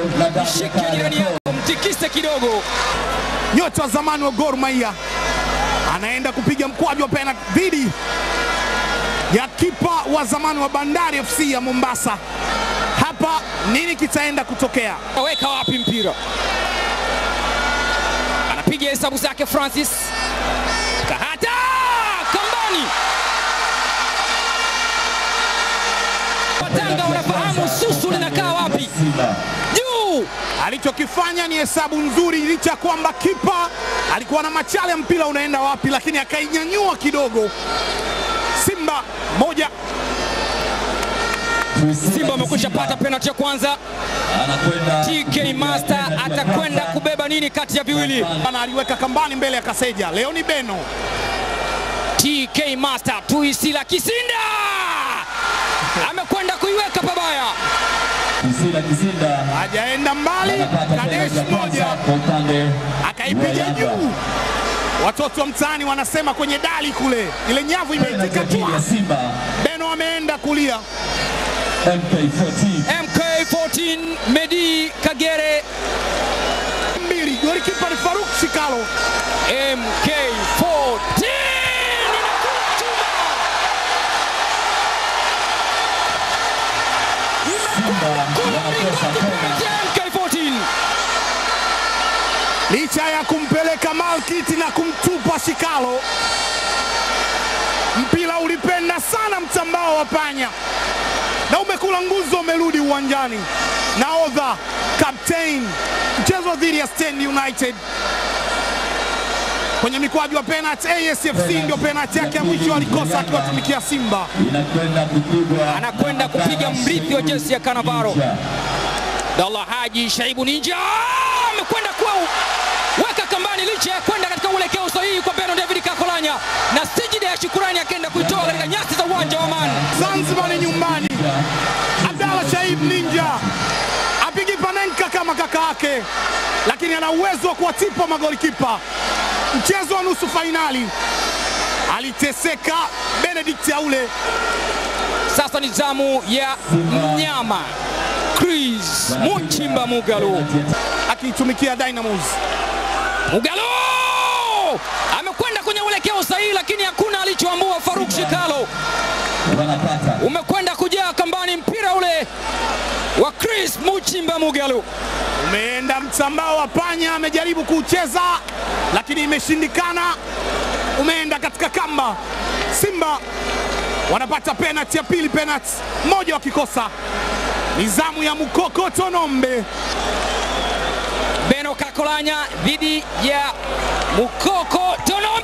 Shike jirani yako, mtikise kidogo. Nyota wa zamani wa Gor Mahia anaenda kupiga mkwaju wa penalti dhidi ya kipa wa zamani wa Bandari FC ya Mombasa. Hapa nini kitaenda kutokea? Aweka wapi mpira? Anapiga hesabu zake Francis. Kahata kambani. Watanga wanafahamu susu linakaa wapi. Juu Alichokifanya ni hesabu nzuri, licha ya kwamba kipa alikuwa na machale ya mpira unaenda wapi, lakini akainyanyua kidogo. Simba moja Simba wamekwisha pata penalti ya kwanza. anakwenda TK Master atakwenda kubeba nini kati ya viwili? Bana aliweka kambani mbele ya Kaseja. Leo ni Beno TK Master Tuisila Kisinda amekwenda kuiweka pabaya. Kisila Kisinda hajaenda mbali, anapata Kadesh penalti ya moja kwanza kwa upande akaipiga wa Yanga. juu. Watoto wa mtaani wanasema kwenye dali kule, ile nyavu Penalti imeitika ya pili ya tu. Simba Beno ameenda kulia, MK14 MK14 Medi Kagere mbili. Golikipa ni Faruk Shikalo. MK14 inakuwa chuma. Simba wanakosa penalti. MK14 licha ya kumpeleka Malkiti na kumtupa Shikalo, mpira ulipenda sana mtambao wa panya na umekula nguzo, umerudi uwanjani. Nahodha captain, mchezo dhidi ya Stand United kwenye mikwaju wa penalty. ASFC ndio penalty yake ya mwisho alikosa akiwatumikia Simba. inakwenda kupigwa anakwenda kupiga mrithi wa jesi ya Kanavaro. Abdallah Haji Shaibu Ninja amekwenda kuwa weka kambani, licha ya kwenda katika uelekeo sahihi kwa Beno David Kakolanya, na sijida ya shukurani akaenda kuitoa katika nyasi za uwanja wa Amani. Zanzibar ni nyumbani. Abdalla Shaib Ninja apigi panenka kama kaka yake, lakini ana uwezo wa kuwatipa magoli kipa. Mchezo wa nusu fainali aliteseka Benedict Aule. Sasa ni zamu ya mnyama Chris Muchimba Mugalu. akiitumikia Dynamos. Mugalu amekwenda kwenye uelekeo sahihi, lakini hakuna alichoambua Faruk Shikalo. wanapata Umekwenda kujaa kambani mpira ule wa Chris Muchimba Mugalu. Umeenda msambao wa panya, amejaribu kuucheza lakini imeshindikana, umeenda katika kamba. Simba wanapata penalti ya pili, penalti moja wakikosa. Ni zamu ya Mukoko Tonombe. Beno Kakolanya dhidi ya Mukoko Tonombe.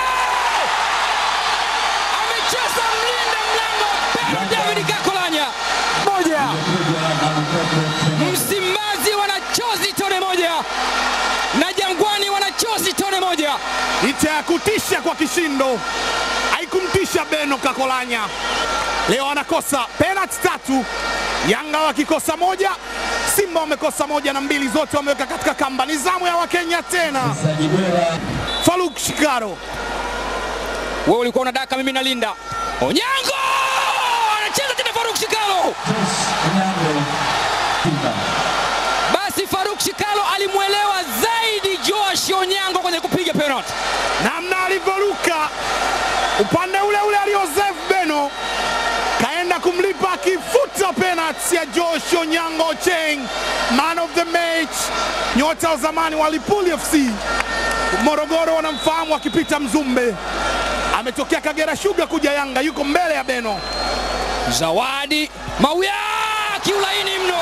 Amecheza mlinda mlango Beno David Kakolanya. Moja kupigwa na Mukoko Msimbazi wanachozi tone moja na Jangwani wanachozi tone moja. licha ya kutisha kwa kishindo, haikumtisha Beno Kakolanya. Leo anakosa penalti tatu, Yanga wakikosa moja, Simba wamekosa moja na mbili zote wameweka katika kamba. Ni zamu ya Wakenya tena. Sajibera Faruk Shikaro Wewe ulikuwa unadaka, mimi nalinda. Onyango anacheza tena, Faruk Shikalo. Onyango Simba Basi Faruk Shikalo alimwelewa zaidi Joash Onyango kwenye kupiga penalty. namna alivyoruka upande ule ule aliozef Beno kaenda kumlipa akifuta penalti ya Josh Onyango Cheng, man of the match, nyota wa zamani wa Lipuli FC Morogoro wanamfahamu akipita Mzumbe, ametokea Kagera Sugar kuja Yanga, yuko mbele ya Beno. Zawadi Mauya kiulaini mno,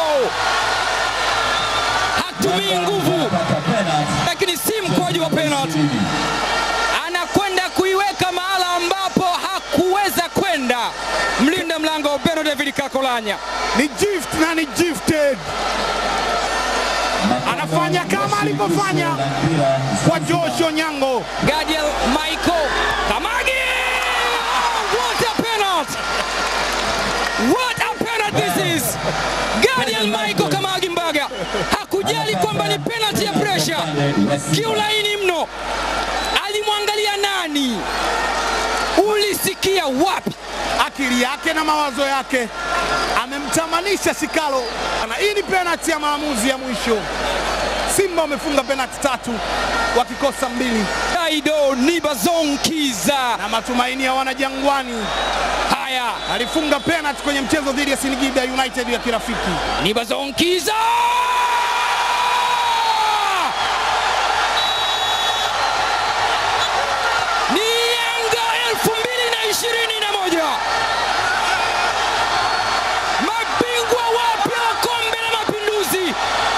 hatumii nguvu, wanapata penalti lakini si mkwaju wa penalty. Anakwenda kuiweka mahala ambapo hakuweza kwenda mlinda mlango Beno David Kakolanya. Ni gift na ni gifted, anafanya kama alivyofanya kwa Josh Onyango. Gadiel Michael Kamagi. What a penalty! What a penalty this is! Gadiel Michael Kamagi Mbaga hakujali kwamba ni penalty ya pressure, kiulaini mno. Alimwangalia nani? Ulisikia wapi? akili yake na mawazo yake, amemtamanisha Shikalo. Na hii ni penalti ya maamuzi ya mwisho. Simba wamefunga penalti tatu wakikosa mbili, Daido Nibazonkiza. na matumaini ya wanajangwani. Haya, Alifunga penalti kwenye mchezo dhidi ya Singida United ya kirafiki. Nibazonkiza. Ni Yanga elfu mbili na ishirini na moja mabingwa wapya wa kombe la Mapinduzi,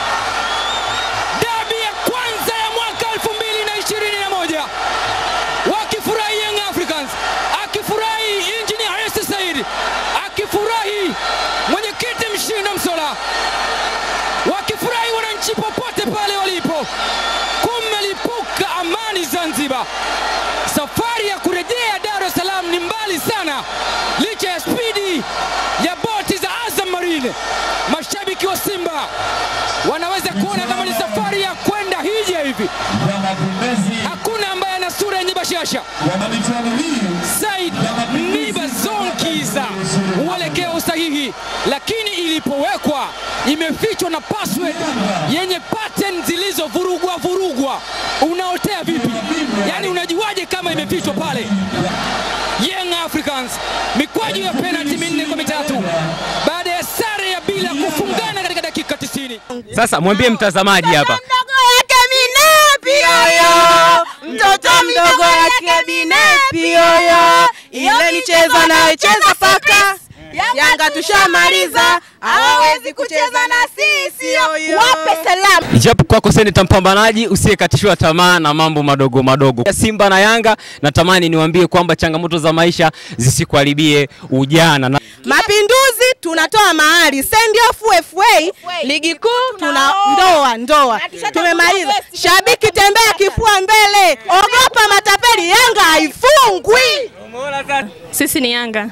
dabi ya kwanza ya mwaka elfu mbili na ishirini na moja wakifurahi Young Africans, akifurahi Engineer Hersi Said, akifurahi mwenyekiti Mshindo Msola, wakifurahi wananchi popote pale walipo. Kumelipuka amani Zanzibar. Safari ya kurejea Dar es Salaam ni mbali sana, licha ya spidi ya boti za Azam Marine. Mashabiki wa Simba wanaweza kuona kama ni safari ya kwenda hija hivi. Wanapendezi Hakuna ambaye ana sura yenye bashasha. wa michuano hii Said Nibazonkiza uelekeo sahihi, lakini ilipowekwa imefichwa na password yenye pattern zilizovurugwa vurugwa. Unaotea vipi? Yaani unajuaje kama imefichwa pale? Young Africans mikwaju ya penalty minne kwa mitatu baada ya sare ya bila kufungana katika dakika 90. Sasa mwambie mtazamaji hapa mdogo yake Binepi yoyo, mtoto mdogo yake Binepi yoyo, ile michezo anayocheza paka Yanga tushamaliza, hawawezi kucheza na sisi yoyo. Wape salamu. Ijapo kwako seneta mpambanaji usiyekatishiwa tamaa na mambo madogo madogo ya Simba na Yanga, natamani niwaambie kwamba changamoto za maisha zisikuharibie ujana na Mapinduzi tunatoa mahali, send off FA, ligi kuu tuna ndoa ndoa, tumemaliza. Shabiki tembea kifua mbele, ogopa matapeli, Yanga haifungwi. Sisi ni Yanga.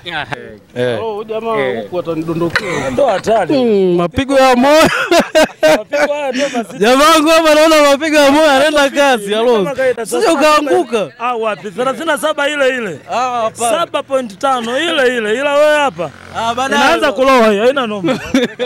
mapigo ya moyo jamangu hapa, naona mapigo ya moyo anaenda kasi. Alo, sio ukaanguka. Ah, wapi? 37 ile ile. 7.5 ile ile. Ila wewe hapa inaanza kuloa hiyo, haina noma.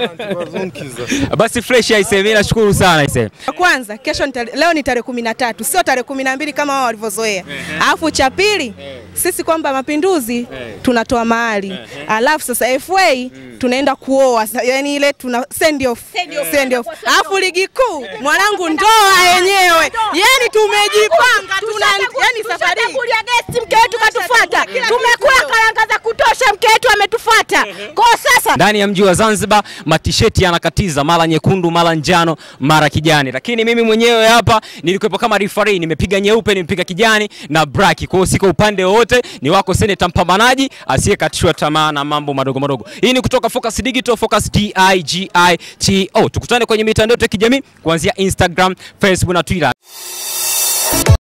basi fresh aise, mimi nashukuru sana aise. Cha kwanza kesho ni tare- leo ni tarehe kumi na tatu sio tarehe kumi na mbili kama wao walivyozoea. Alafu cha pili sisi kwamba mapinduzi tunatoa mahali, alafu sasa FA tunaenda kuoa, Sa- yani ile tuna send off, send off. Alafu ligi kuu mwanangu, ndoa yenyewe, yani tumejipanga, tuna yani safari kulia gesti mke wetu katufuata, tumekula karanga za kutosha, mke wetu ametufuata. Kwa sasa Ndani ya mji wa Zanzibar matisheti yanakatiza, mara nyekundu, mara njano, mara kijani, lakini mimi mwenyewe hapa nilikuwepo kama referee, nimepiga nyeupe, nimepiga kijani na braki. Kwa hiyo siko upande wowote, ni wako seneta mpambanaji asiyekatishwa tamaa na mambo madogo madogo. Hii ni kutoka Focus Digital, Focus D I G I T O. Tukutane kwenye mitandao yetu ya kijamii kuanzia Instagram, Facebook na Twitter.